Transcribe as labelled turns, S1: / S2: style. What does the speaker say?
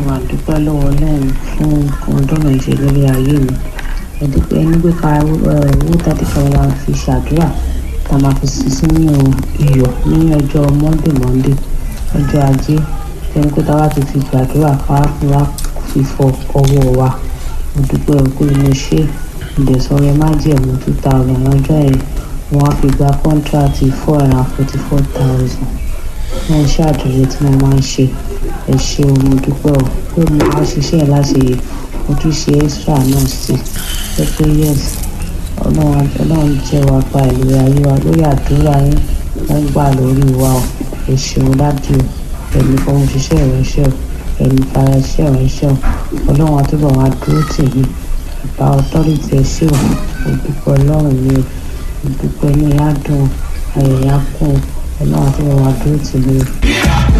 S1: máa dúpẹ́ lọ́wọ́ lẹ́yìn fún ohun tọ́nà ìṣe lórí ayé mi ẹ dúpẹ́ ní pé ká owó tàbí ká máa fi ṣàdúrà tá a máa fi sí sínú iyọ̀ ní ọjọ́ monday monday ọjọ́ ajé ẹni pé táwa ti fi gbàdúrà ká wá fi fọ ọwọ́ wa mo dúpẹ́ òkú mo ṣe ìdẹ̀sọ̀rẹ́ májẹ̀mú two thousand lọ́jọ́ yẹn wọ́n á fi gba kọ́ńtíráàtì four hundred and forty four thousand wọ́n ṣe àdúrà tí mo máa ń ṣe ẹ ṣe o mo dúpẹ́ o pé mo máa ṣiṣẹ́ ẹ̀ láti yẹ mo tún ṣe extra náà sí ẹ pé yes ọlọ́run jẹ́ wa pa ìlú ayé wa lórí àdúrà yín wọ́n gbà lórí wa o ẹ ṣeun dájú o ẹ̀mí fọwọ́ ṣiṣẹ́ ìránṣẹ́ o ẹ̀mí fara ṣiṣẹ́ ìránṣẹ́ o ọlọ́run àtúbọ̀ wá dúró tì mí ìbá ọtọ́rìtì ẹ ṣe o mo dúpẹ́ ọlọ́run mi o mo dúpẹ́ ní ìyá dùn ayẹyẹ kún ọlọ́run àtúbọ̀ wá dúró tì mí o.